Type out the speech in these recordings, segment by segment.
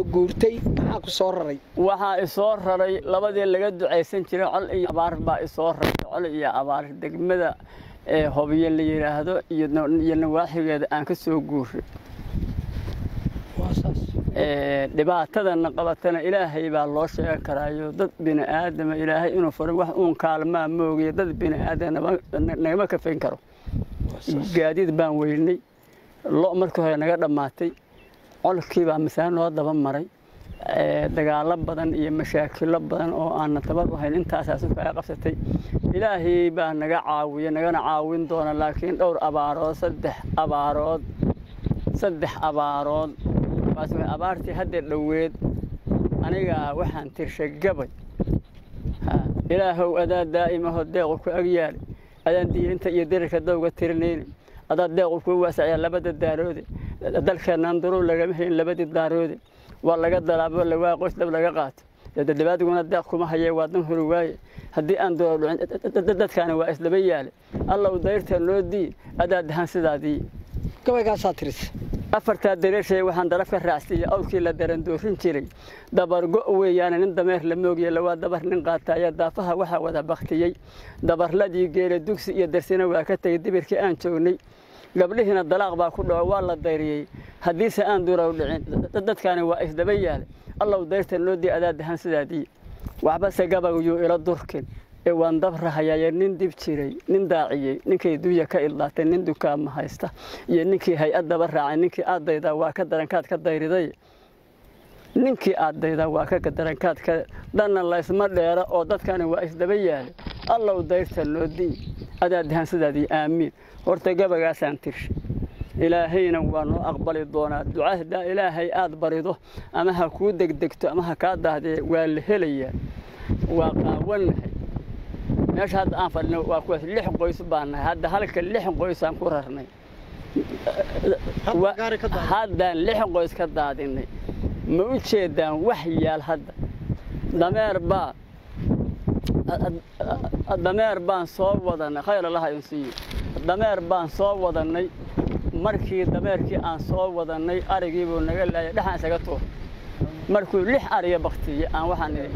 guurtay maxaa ku soo raray waxaa isoo raray labadii laga ducaysan jiray col iyo abaar baa isoo raray col iyo abaar degmada ee hobyo la yidhaahdo iyo nawaaxigeeda aan ka soo guuray dhibaatadana qabatana ilaahay baa loo sheegi karaayo dad bini aadama ilaahay inuu faray wax uun kaalmaa moogiya dad bini aadam nagama kafayn karo gaadiid baan weynay lo markii hore naga dhammaatay colkii baa masaale noo daba maray dagaalo badan iyo mashaakilo badan oo aanna tabar u hayn intaasaas kaga qabsatay ilaahay baa naga caawiya nagana caawin doona laakiin dhowr abaarood saddex abaarood saddex abaarood abaartii hadda dhoweed aniga waxaan tirshay gabay ilaahow adaa daa'imaho deequ ku agyaali adaan diirinta iyo dirirka dawga tirinayni adaa deequ kuu waasaciya labada daaroode dalkeennan duruur lagama helin labadii daaroode waa laga dalaabo lawaa qoys dhab laga qaato dadabaadiguna deeq kuma hayee waa dan hori waaye haddii aan duro dhicin dadkaani waa isdaba yaale allow dayrta noo dii adaa dahan sidaadii gabaygaasaa tirisa afartaa dareeshay waxaan daraf ka raacsiiya awrkii la darandoorin jiray dabargo weeyaane nin dameer la moogiya lawaa dabar nin qaataaya daafaha waxaa wada baktiyey dabarladii geela dugsi iyo darsina waa ka tegey dibirkii aan joognay gabdhihiina dalaaq baa ku dhaco waa la dayriyey haddiise aan durow dhicin dadkaani waa isdaba yaale allow dayrta noo dii adaa dahan sidaadii waxbase gabagyuu ila durkin ee waan dabrahayaaye nin dib jiray nin daaciyey ninkay dunya ka ildaatay nin dukaama haysta iyo ninkii hay-ad daba raacay ninkii aadaydaa waa ka darankaad ka dayriday ninkii aadaydaa waa ka darankaad ka dhanna laysma dheera oo dadkani waa isdaba yaale allow dayrta noo dii adaa dahan sidaadii aamiin horta gabagaasaan tirshay ilaahayna waa noo aqbali doonaa ducahdaa ilaahay aad barido ama ha kuu degdegto ama ha kaa daahdee waa la helayaa waa qaawannahay meesha hadda aan fadhino waa kuwaas lix qoys baan nahay hadda halka lix qoysaan ku rarnay haddaan lix qoys ka daadinay ma u jeedaan wax yaal hadda dameer baa dameer baan soo wadanay khayr allaha idin siiyo dameer baan soo wadannay markii dameerkii aan soo wadannay arigiibuu naga laayay dhexaan isaga tuur markuu lix ariga baktiyey aan waxaan idhi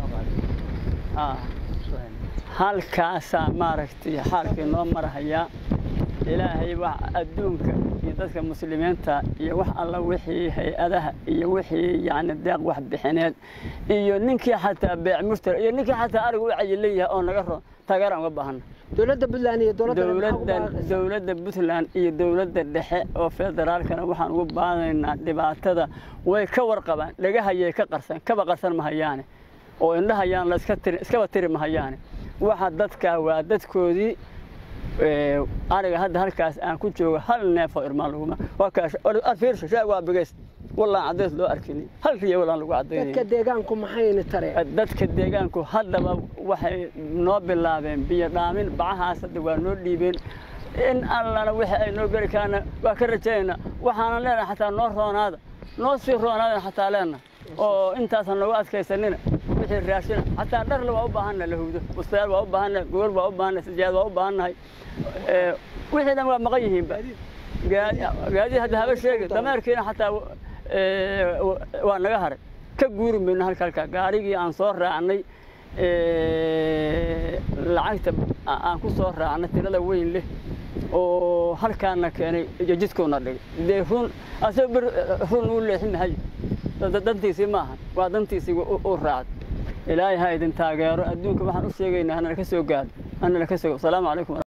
halkaasaa maaragtay xaalkii noo marahayaa ilaahay wax adduunka iyo dadka muslimiinta iyo wax alla wixii hay-adaha iyo wixii yacni deeq wax bixineed iyo ninkii xataa beec mushtari iyo ninkii xataa ariga u cayilan yahay oo naga ron taageeraan uga baahana dowladda puntland iyo dowladda dowladda puntland iyo dowladda dhexe oo federaalkana waxaan ugu baadaynaa dhibaatada way ka warqabaan dhagahayay ka qarsan kaba qarsan mahayaane oo indhahayaan la iska tiri iskaba tiri mahayaane waxa dadkaa waa dadkoodii ariga hadda halkaas aan ku joogo hal neefoo irmaan laguma waa kaasfiirsho shaag waa bigays wallaan caddays loo arkini hal riya wallaan lagu caddaynay dadka deegaanku maxayna tareen dadka deegaanku haddaba waxay noo bilaabeen biyo dhaamin bacahaas hadda waa noo dhiibeen in allana wixii ay noo geli karaana waa ka rajaynaynaa waxaanan leenahay xataa noo roonaada noo sii roonaadan xataa leenahay oo intaasan noogu adkaysanina wixii raashina xataa dharle waa u baahannahay lahudo bustayaal waa u baahannahay gogol waa u baahannahay sijaad waa u baahannahay wixii dhan waa maqan yihiinba gaadi hadda haba sheegi dameerkiina xataa waa naga haray ka guuri mayno halka halka gaarigii aan soo raacnay lacagta aan ku soo raacnay tirada weyn leh oo halkaana keenay jidkoona dhigay dee run asagoo bir run uu leexin mahayo dantiisii maaha waa dantiisii u raacday ilaahay ha idin taageero adduunka waxaan u sheegaynaa hanala ka soo gaado hanala ka soo salaamu calaykum